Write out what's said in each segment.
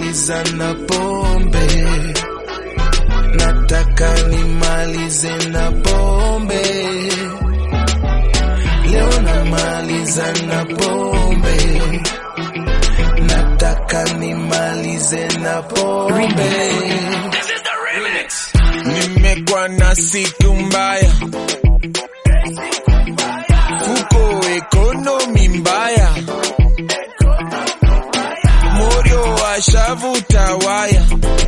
nimaliza na pombe, nataka nimalize na pombe. Leo namaliza na pombe, nataka nimalize na pombe. Nimekuwa na siku mbaya, fuko ekonomi mbaya, moyo ashavuta waya,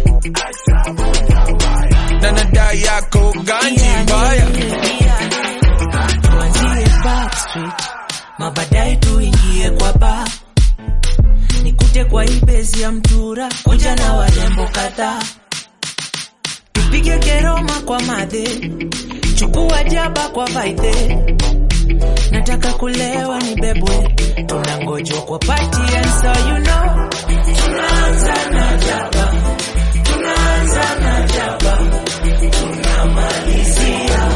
na nada yako ganji mbaya. tuanzie backstreet mabadaye tuingie kwa ba nikute kwa ibezi ya mtura kuja na warembo kadhaa tupige keroma kwa madhe chukua jaba kwa vaidhe nataka kulewa ni bebwe tunangojwa kwa party and so you know tunaanza na jaba tunaanza na jaba tunamalizia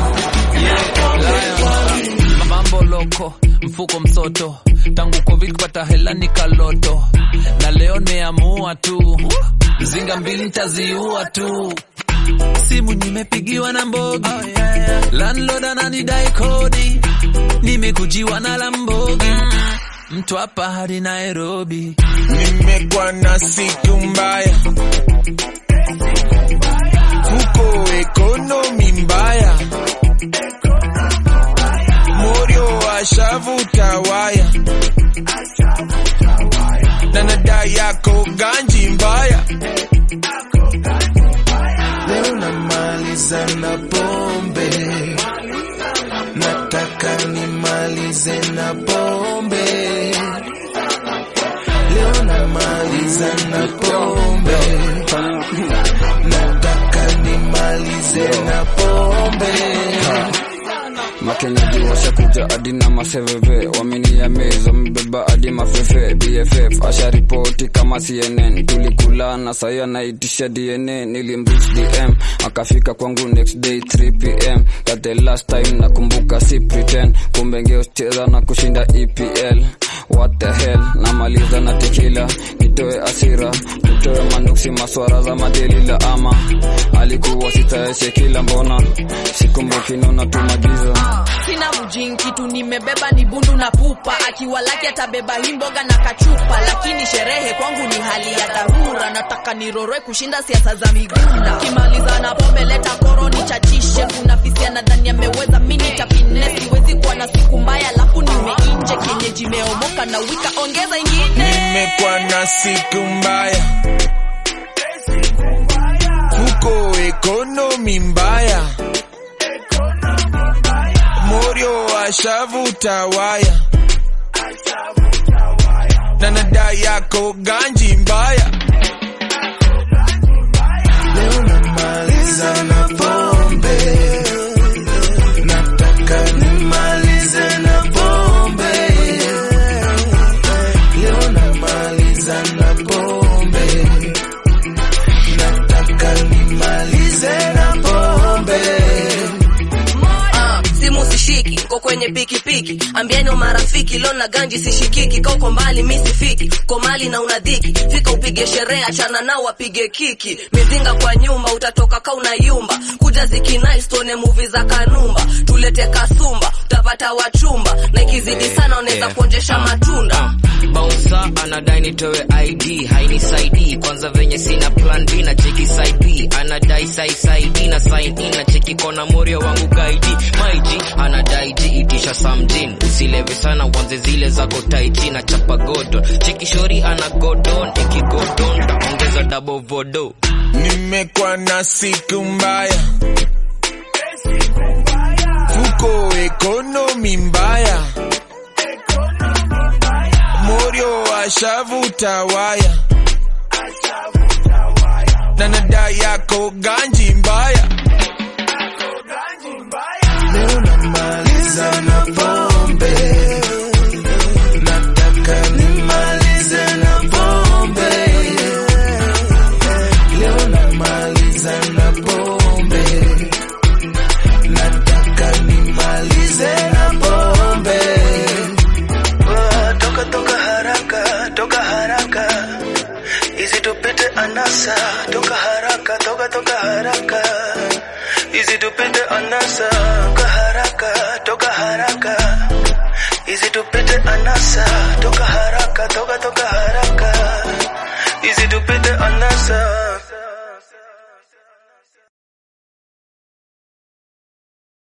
mambo loko mfuko msoto tangu covid kupata hela ni kaloto na leo nimeamua tu mzinga mbili ntaziua tu simu nimepigiwa na mbogi oh, yeah, yeah. landlord ananidai kodi nimekujiwa na lambogi mtu hapa hadi nairobi Nimekuwa na siku mbaya, fuko ekonomi mbaya, moyo ashavuta waya, na nada yako ganji mbaya. Leo namaliza na pombe, nataka nimalize na pombe. Leo namaliza na pombe, nataka nimalize na pombe. makenyaji washakuja hadi na maseveve wameniamez wamebeba hadi mafefe bff asharipoti kama cnn tulikulana sahi anaitisha dna nilimrich dm akafika kwangu next day 3 pm Got the last time nakumbuka si pretend kumbe ngeucheza na kushinda epl what the hell namaliza na tekila nitoe asira nitoe manuksi maswara za madelila ama alikuwa sitaeshe kila mbona sikumbuki nona tumagiza sina mjini kitu nimebeba ni bundu na pupa akiwa laki atabeba hii mboga na kachupa lakini sherehe kwangu ni hali ya dharura nataka niroroe kushinda siasa za migunda kimaliza na pombe leta koro nichachishe kuna fisia nadhani ameweza mini tapine siwezi kuwa na siku mbaya alafu nimeinje kienyeji meomoka na wika ongeza ingine Nimekuwa na siku mbaya, fuko ekonomi mbaya, moyo ashavuta waya, na nada yako ganji mbaya. Leo namaliza na pombe, nataka nimalize na pombe. Leo namaliza na pombe, nataka nimalize na pombe. Ah, simu sishiki ko kwenye pikipiki ambieni marafiki leo na ganji sishikiki ka uko mbali mi sifiki ko mali na unadhiki fika upige sherehe achana nao wapige kiki mizinga kwa nyumba utatoka ka unayumba kuja zikinais tuone muvi za kanumba tulete kasumba utapata wachumba na ikizidi sana unaweza Yeah. kuonjesha matunda Bouncer anadai nitoe ID hainisaidii kwanza venye sina plan B na cheki side B anadai sai side D na sign in na cheki kona morio wangu guide maiji anadai G itisha samjin usilewe sana wanze zile zako taiji na chapa godon cheki shori ana godon ikigodon taongeza double vodo Nimekuwa na siku mbaya, fuko ekonomi mbaya, moyo ashavuta waya, na nada yako ganji mbaya. Leo namaliza na pombe, nataka nimalize na pombe. Leo namaliza na pombe, nataka nimalize na pombe. Ah, Toka toka haraka, toka haraka, hizi tupite anasa toka haraka toka toka haraka hizi tupite anasa toka haraka toka haraka hizi tupite anasa toka haraka toka toka haraka hizi tupite anasa